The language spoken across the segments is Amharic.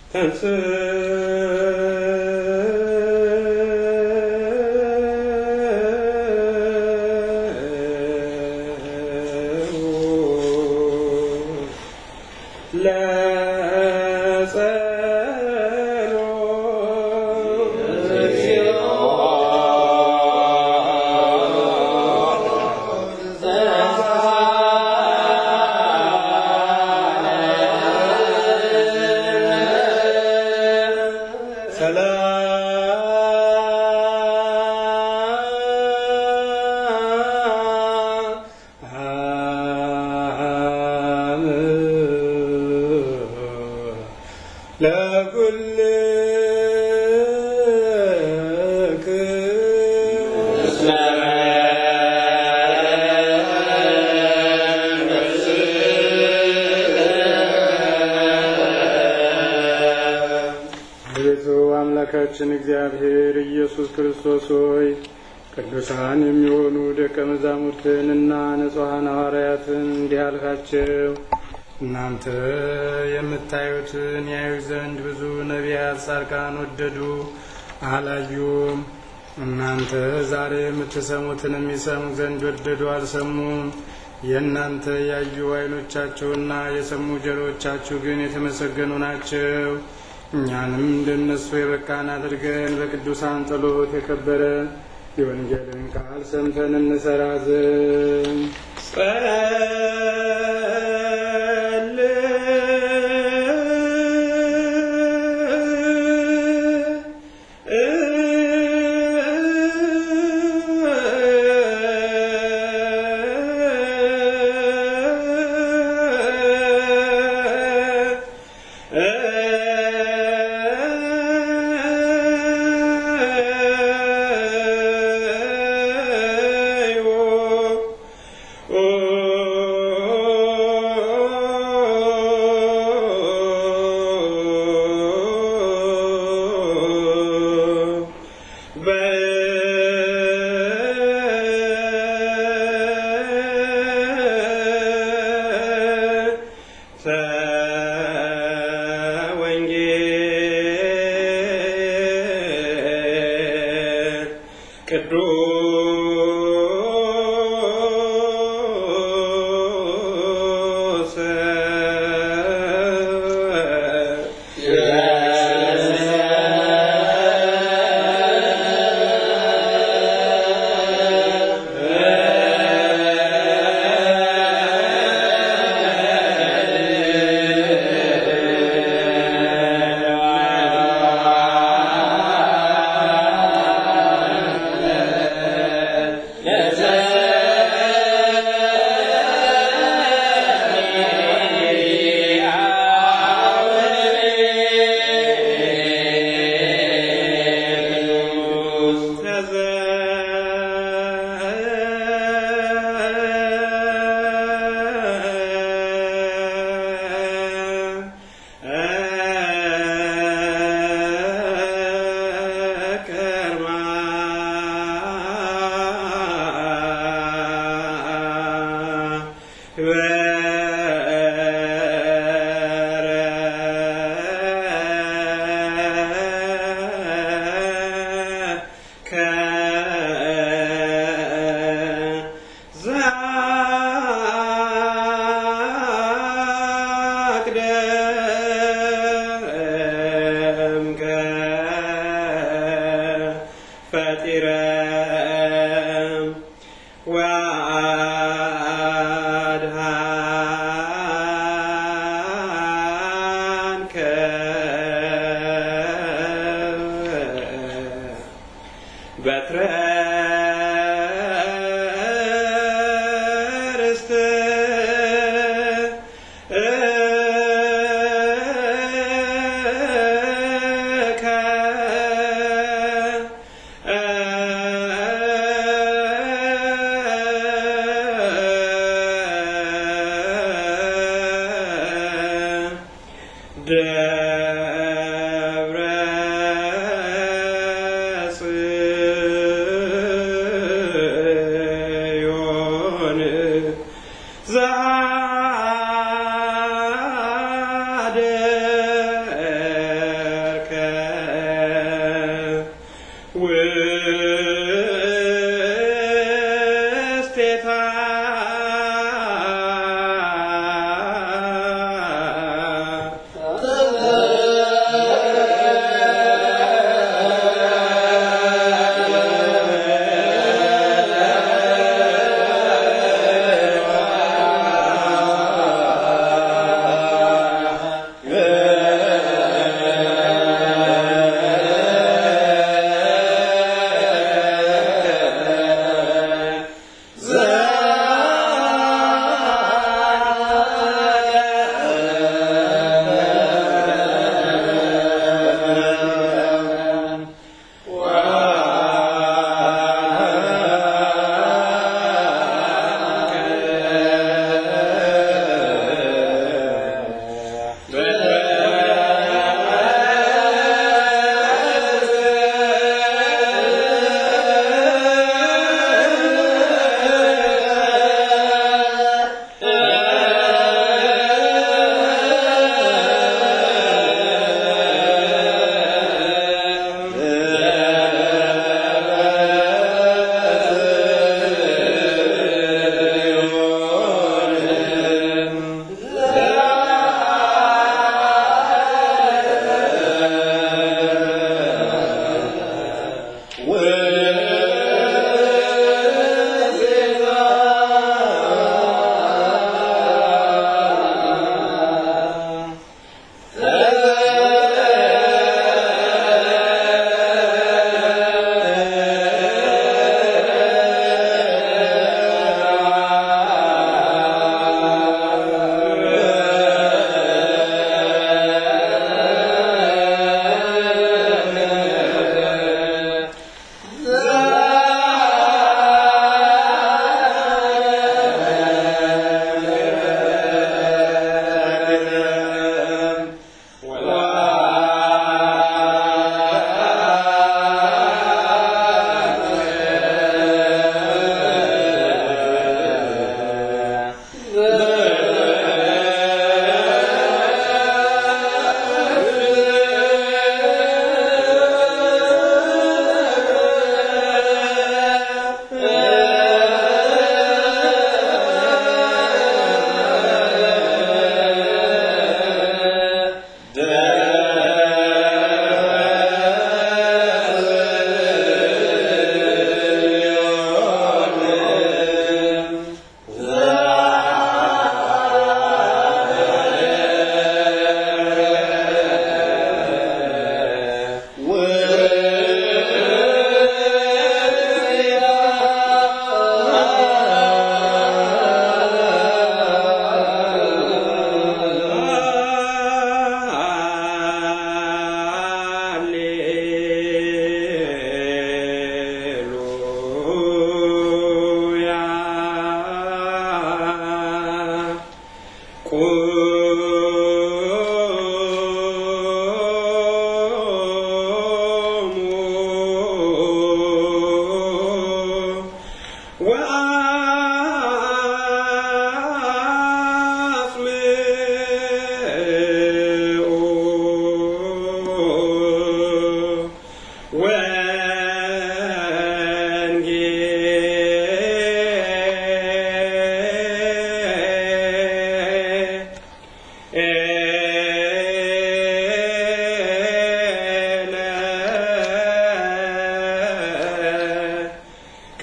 ቤቱ አምላካችን እግዚአብሔር ኢየሱስ ክርስቶስ ሆይ ቅዱሳን የሚሆኑ ደቀ መዛሙርትንና ንጹሐን ሐዋርያትን እንዲህ አልካቸው። እናንተ የምታዩትን ያዩ ዘንድ ብዙ ነቢያት፣ ጻድቃን ወደዱ፣ አላዩም። እናንተ ዛሬ የምትሰሙትን የሚሰሙ ዘንድ ወደዱ፣ አልሰሙም። የእናንተ ያዩ ዓይኖቻችሁና የሰሙ ጆሮዎቻችሁ ግን የተመሰገኑ ናቸው። እኛንም እንደነሱ የበቃን አድርገን በቅዱሳን ጸሎት የከበረ የወንጌልን ቃል ሰምተን እንሰራ ዘንድ ቅዱስ ፈጢረ ወአድኃንከ በትረ ርስትከ ደብረ ጽዮን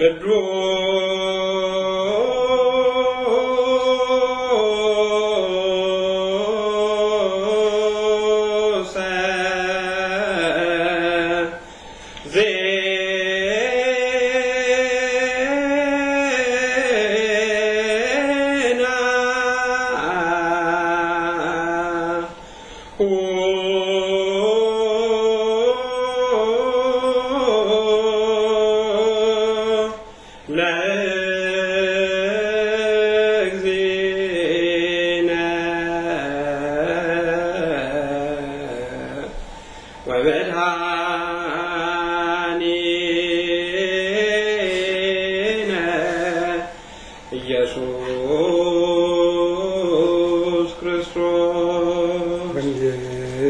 ቅዱስ ዜና ለእግዚእነ ወመድኃኒነ ኢየሱስ ክርስቶስ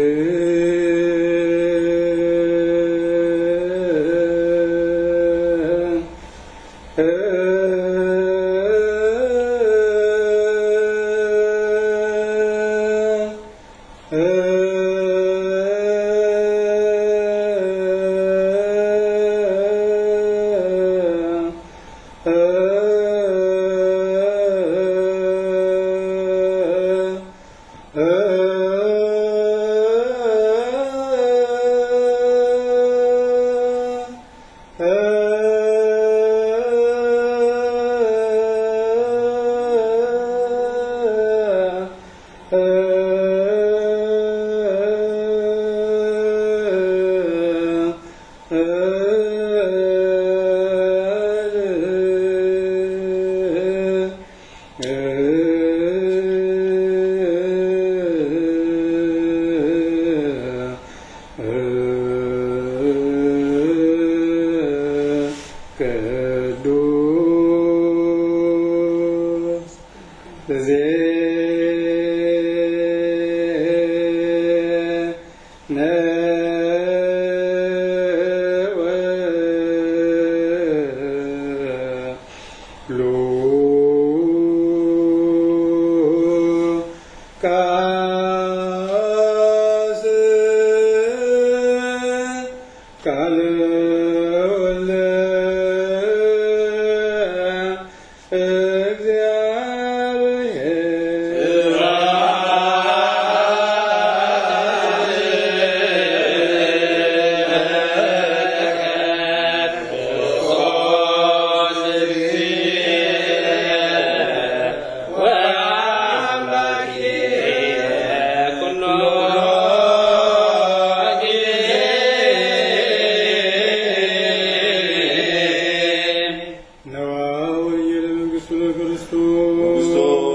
ቅዱስ ዜነ ሉቃስ ቃለ ወልደ እግዚአብሔር ነዋ ወንጌለ መንግሥቱ ለክርስቶስ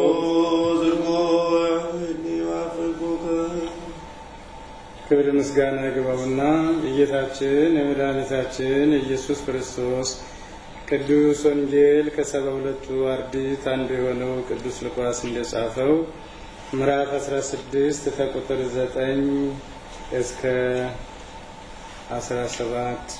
ክብር ምስጋና ይግባውና የጌታችን የመድኃኒታችን የኢየሱስ ክርስቶስ ቅዱስ ወንጌል ከሰባ ሁለቱ አርድእት አንዱ የሆነው ቅዱስ ሉቃስ እንደጻፈው ምዕራፍ 16 ከቁጥር 9 እስከ 17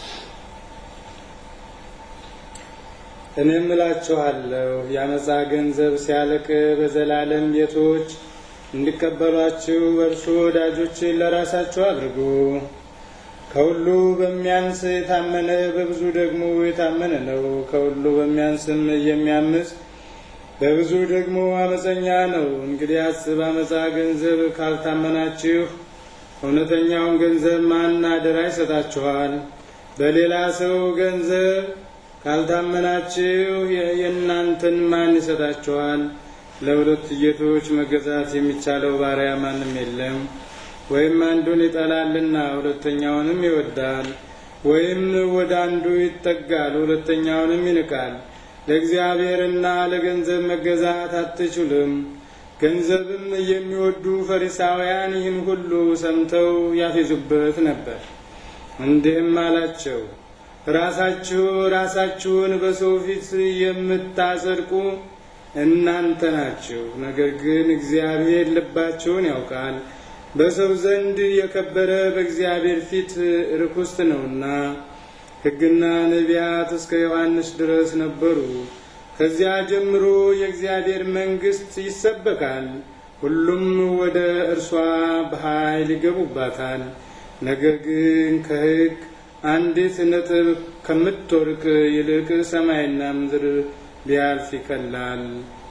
እኔም እላችኋለሁ የአመፃ ገንዘብ ሲያልቅ በዘላለም ቤቶች እንዲቀበሏችሁ በእርሱ ወዳጆችን ለራሳችሁ አድርጉ። ከሁሉ በሚያንስ የታመነ በብዙ ደግሞ የታመነ ነው። ከሁሉ በሚያንስም የሚያምፅ በብዙ ደግሞ አመፀኛ ነው። እንግዲያስ በአመፃ ገንዘብ ካልታመናችሁ እውነተኛውን ገንዘብ ማን አደራ ይሰጣችኋል? በሌላ ሰው ገንዘብ ካልታመናችሁ የእናንተን ማን ይሰጣችኋል? ለሁለት ጌቶች መገዛት የሚቻለው ባሪያ ማንም የለም። ወይም አንዱን ይጠላልና ሁለተኛውንም ይወዳል፣ ወይም ወደ አንዱ ይጠጋል፣ ሁለተኛውንም ይንቃል። ለእግዚአብሔርና ለገንዘብ መገዛት አትችሉም። ገንዘብም የሚወዱ ፈሪሳውያን ይህን ሁሉ ሰምተው ያፌዙበት ነበር። እንዲህም አላቸው፣ ራሳችሁ ራሳችሁን በሰው ፊት የምታጸድቁ እናንተ ናችሁ። ነገር ግን እግዚአብሔር ልባችሁን ያውቃል። በሰው ዘንድ የከበረ በእግዚአብሔር ፊት ርኩስት ነውና። ሕግና ነቢያት እስከ ዮሐንስ ድረስ ነበሩ። ከዚያ ጀምሮ የእግዚአብሔር መንግሥት ይሰበካል፣ ሁሉም ወደ እርሷ በኃይል ይገቡባታል። ነገር ግን ከሕግ አንዲት ነጥብ ከምትወርቅ ይልቅ ሰማይና ምድር ቢያልፍ ይቀላል።